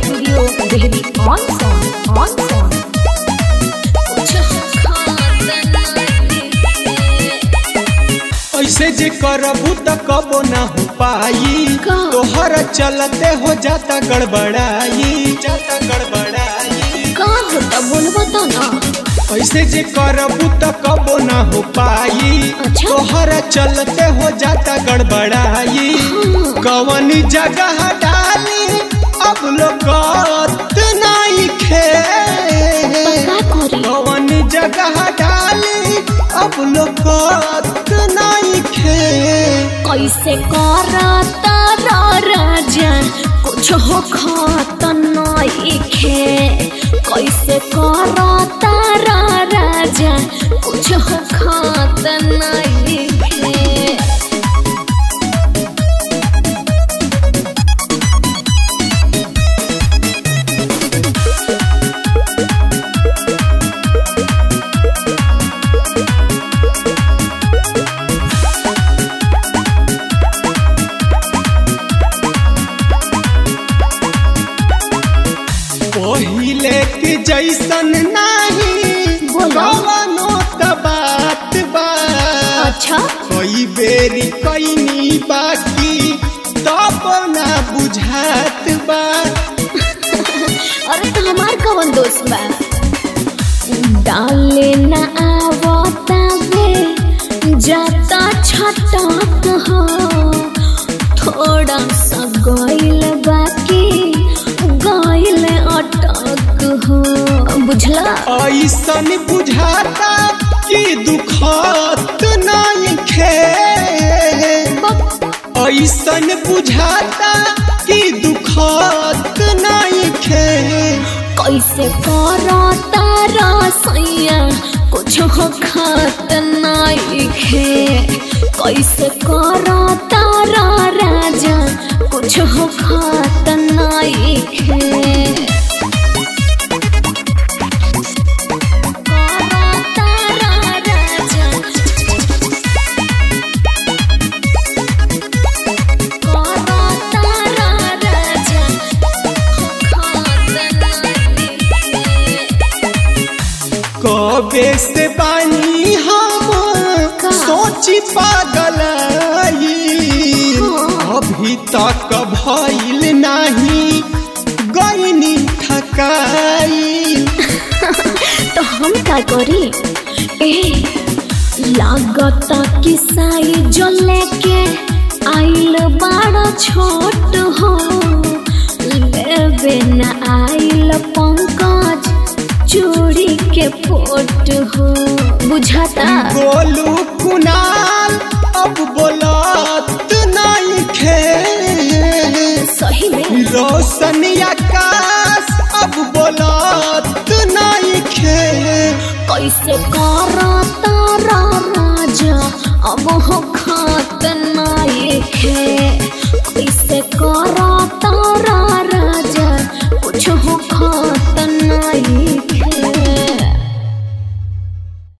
Studio Dehri on Sone on Sone कुछ खात नहीं ऐसे जे करबू त कबो ना हो पाई का? तोहर चलते हो जाता गड़बड़ाई जाता गड़बड़ाई का होता बोलबो तो ना ऐसे जे करबू त कबो ना हो पाई अच्छा। तोहर चलते हो जाता गड़बड़ाई कवन जगह डाली अब लोग नहीं खे का करी कवन जगह डाली अब लोग नहीं खे कैसे करता रा राजा कुछ हो खात नहीं खे कैसे करता रा राजा कुछ हो खात नहीं खे पहिले के जैसन नाही बोलो। कवनो त बात बा अच्छा कई बेरी कैनी बाकी तब ना बुझात बा अरे तो हमार कवन दोस्त बा डाले न आवता वे जाता छटक हो थोड़ा सा गइल बाकी गइल अटक हो बुझला ऐसन बुझाता कि दुखत नहीं खे ऐसन बुझाता कि दुखत नहीं खे कैसे करता रसैया कुछ हो खात नहीं खे कैसे करता रा राजा कुछ हो खात नहीं खे करता रा राजा करता रा राजा खात नहीं खे कबे से बानी हम का? सोची पागल हाँ। अभी तक भइल नहीं गईनी थकाई तो हम का करी ए लागत कि साई जो लेके आइल बड़ा छोट हो लेवे न आइल पंकज चूड़ी के फोट हो बुझाता गोलू कुनाल अब बोलत नहीं खे सही में रोशन आकाश अब बोलत नहीं खे कैसे करता रा राजा अब हो खात नहीं खे